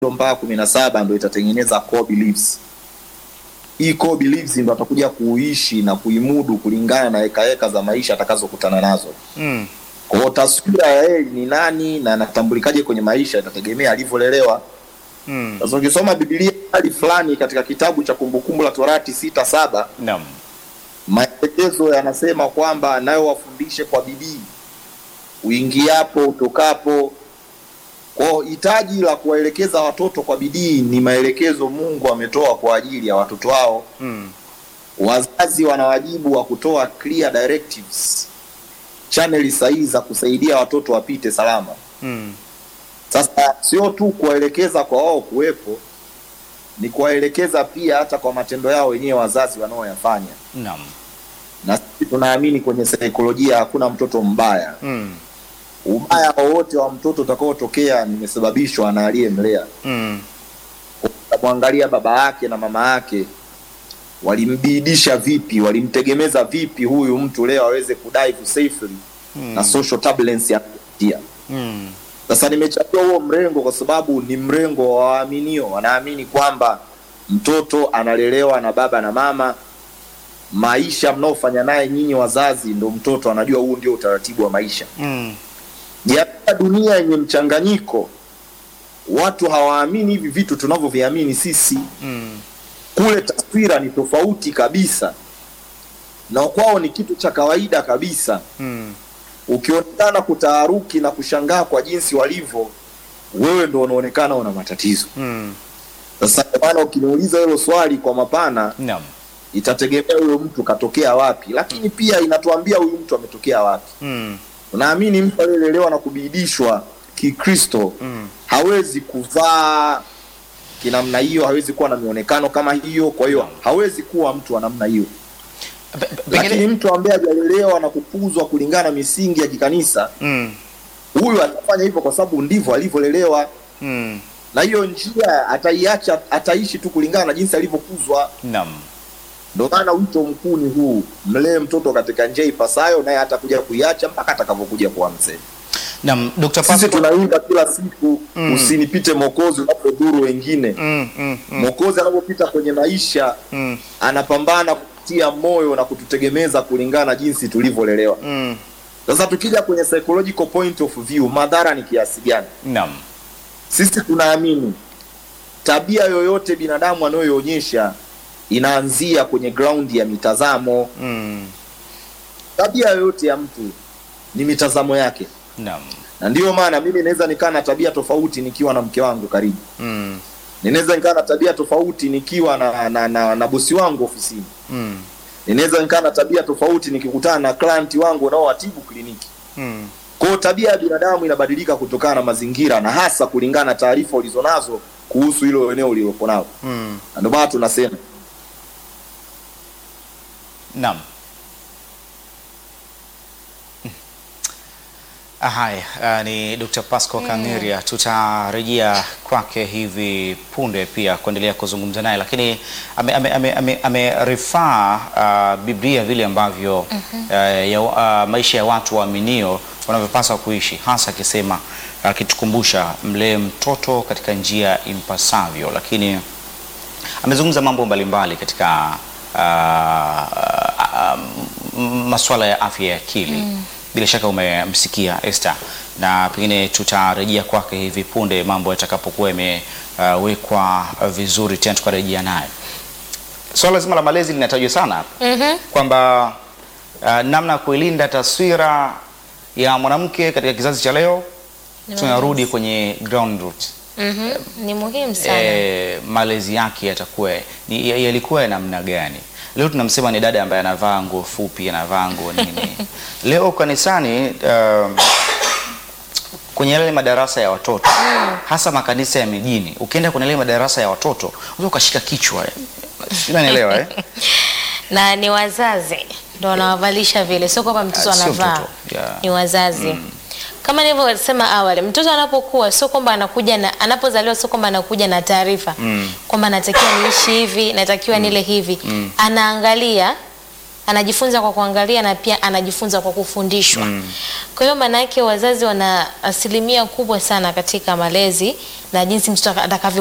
mpaka kumi na saba ndo itatengeneza core beliefs. Hii core beliefs ndo atakuja kuishi na kuimudu kulingana na hekaheka za maisha atakazokutana nazo. Mm. Kwa hiyo taswira ya yeye ni nani na anatambulikaje kwenye maisha itategemea alivyolelewa. Mm. Sasa ukisoma Biblia hali fulani katika kitabu cha Kumbukumbu la Torati sita saba Naam. maelekezo yanasema kwamba nayo wafundishe kwa bidii uingiapo utokapo. Kwa hitaji la kuwaelekeza watoto kwa bidii ni maelekezo Mungu ametoa kwa ajili ya watoto wao. Mm. Wazazi wana wajibu wa kutoa clear directives, chaneli sahihi za kusaidia watoto wapite salama. Mm. Sasa sio tu kuwaelekeza kwa wao kuwepo, ni kuwaelekeza pia hata kwa matendo yao wenyewe wazazi wanaoyafanya. Naam. Na sisi tunaamini kwenye saikolojia hakuna mtoto mbaya. Mm. Ubaya wowote wa mtoto utakaotokea nimesababishwa na aliyemlea. Mm. Utamwangalia baba yake na mama yake walimbidisha vipi, walimtegemeza vipi huyu mtu leo aweze kudive safely Mm. na social turbulence ya Mm. Sasa nimechagua huo mrengo kwa sababu ni mrengo wa waaminio, wanaamini kwamba mtoto analelewa na baba na mama. Maisha mnaofanya naye nyinyi wazazi, ndo mtoto anajua huu ndio utaratibu wa maisha. Mm. Katika dunia yenye mchanganyiko, watu hawaamini hivi vitu tunavyoviamini sisi. Mm. Kule taswira ni tofauti kabisa, na kwao ni kitu cha kawaida kabisa. Mm. Ukionekana kutaharuki na kushangaa kwa jinsi walivyo, wewe ndo unaonekana una matatizo. Mm. Sasa kwa maana ukiniuliza hilo swali kwa mapana, Naam. itategemea huyo mtu katokea wapi, lakini pia inatuambia huyu mtu ametokea wapi. Mm. Unaamini mtu aliyelelewa na kubidishwa Kikristo Mm. hawezi kuvaa kinamna hiyo, hawezi kuwa na mionekano kama hiyo, kwa hiyo hawezi kuwa mtu wa namna hiyo. Pe- pe- Lakini Pengine mtu ambaye hajalelewa na kukuzwa kulingana na misingi ya kikanisa, Mm. huyu atafanya hivyo kwa sababu ndivyo alivyolelewa, Mm. na hiyo njia ataiacha, ataishi tu kulingana na jinsi alivyokuzwa. Naam. Ndio maana wito mkuu ni huu, mlee mtoto katika njia ipasayo, naye hatakuja kuiacha mpaka atakavyokuja kuwa mzee. Naam, Dr. Sisi Pasco. tunaimba kila siku Mm. usinipite Mwokozi unapodhuru wengine. Mm. Mm. Mm. Mwokozi anapopita kwenye maisha Mm. anapambana kutia moyo na kututegemeza kulingana na jinsi tulivyolelewa. Mm. Sasa tukija kwenye psychological point of view, madhara ni kiasi gani? Naam. Sisi tunaamini tabia yoyote binadamu anayoionyesha inaanzia kwenye ground ya mitazamo. Mm. Tabia yoyote ya mtu ni mitazamo yake, Naam. na ndiyo maana mimi naweza nikaa na tabia tofauti nikiwa na mke wangu karibu, Mm. ninaweza nikaa na tabia tofauti nikiwa na, na, na, na bosi wangu ofisini, Mm. ninaweza nikaa na tabia tofauti nikikutana na client wangu unaowatibu kliniki. Mm. Kwa hiyo tabia ya binadamu inabadilika kutokana na mazingira na hasa kulingana na taarifa ulizonazo kuhusu hilo eneo ulilopo nalo, Mm. na ndio maana tunasema Naam. Ah, Haya, ah, ni Dr. Pasco Kangeria. Tutarejea kwake hivi punde pia kuendelea kuzungumza naye, lakini ame, ame, ame, ame, ame refer, ah, Biblia vile ambavyo eh, ya, ah, maisha ya watu waaminio wanavyopaswa kuishi, hasa akisema akitukumbusha mlee mtoto katika njia impasavyo, lakini amezungumza mambo mbalimbali katika uh, uh, masuala ya afya ya akili. Bila shaka umemsikia Esther, na pengine tutarejea kwake hivi punde mambo yatakapokuwa yamewekwa vizuri, tena tukarejea naye. Swala zima la malezi linatajwa sana hapa Mhm. kwamba uh, namna ya kuilinda taswira ya mwanamke katika kizazi cha leo, tunarudi kwenye ground roots Mhm. Ni muhimu sana. e, malezi yake yatakuwa ni- ya- yalikuwa ya namna gani? Leo tunamsema ni dada ambaye anavaa nguo fupi, anavaa nguo nini. Leo kanisani um, kwenye yale madarasa ya watoto hasa makanisa ya mijini, ukienda kwenye yale madarasa ya watoto unaweza ukashika kichwa, sijui unanielewa eh? Na ni wazazi ndo wanawavalisha vile, sio kwamba mtoto Ah, sio anavaa. mtoto, yeah. Ni wazazi. Kama nilivyosema awali, mtoto anapokuwa sio kwamba anakuja na anapozaliwa sio kwamba anakuja na taarifa kwamba natakiwa niishi hivi, natakiwa nile hivi. Anaangalia anajifunza kwa kuangalia na pia anajifunza kwa kufundishwa. Kwa hiyo maana yake wazazi wana asilimia kubwa sana katika malezi na jinsi mtoto atakavyo